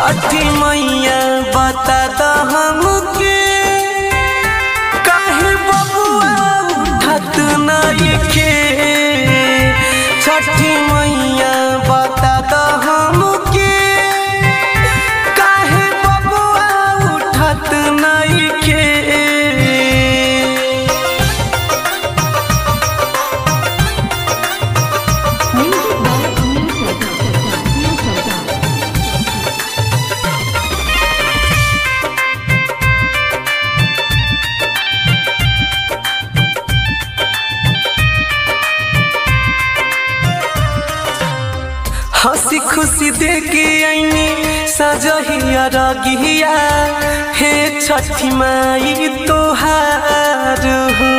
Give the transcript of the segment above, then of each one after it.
छठी मैया बता द हमके काहे बबुआ उठत नइखे छठी मैया बता द हमके काहे बबुआ उठत नइखे Music by Amir Sarkar. Amir Sarkar. हंसी खुशी देके आईनी सजहिया रगिया हे छठी माई तोहार हो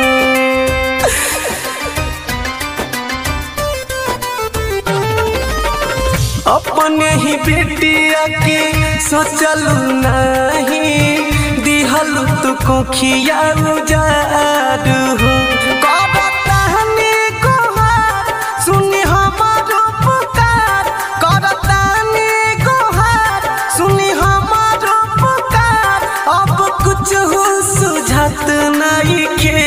अपने ही बेटिया के सोचलू नहीं दिहल तू कोखिया उजार हो करतानी गोहार सुनी हमारो पुकार करतानी गोहार सुनी हमारो पुकार अब कुछ हो सुझात नहीं के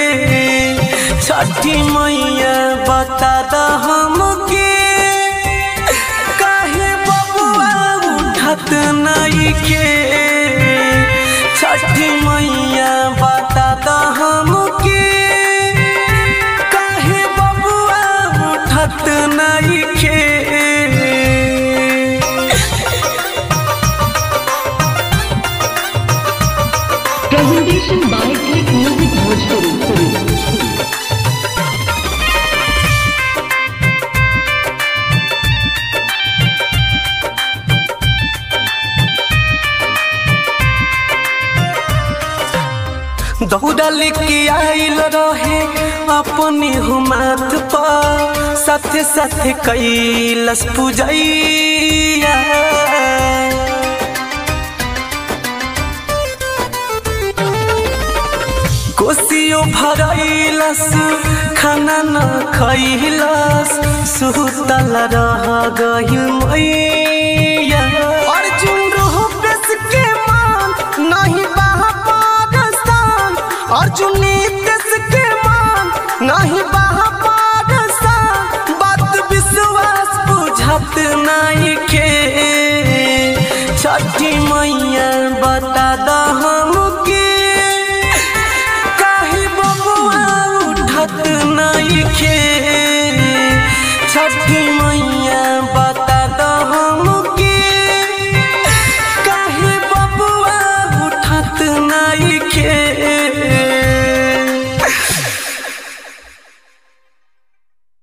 छठी मैया बता द हमके काहे बबुआ उठत नइखे छठी मैया बता द हमके काहे बबुआ उठत नइखे Presentation by Click Music Bhojpuri. दौड़ा लेके आइल रहे अपने हो माथ पर साथे साथे कैलस पूजैया कोसियो भरैलस खाना न खैलस सुतल रह गइल मैया अर्जुन रोह बेस के मान नहीं बहा पारसान अर्जुन देश के मान नहीं बहा पारसान बात विश्वास बुझत नहीं के छठी मैया बता द हमके काहे बबुआ उठत नइखे छठी मैया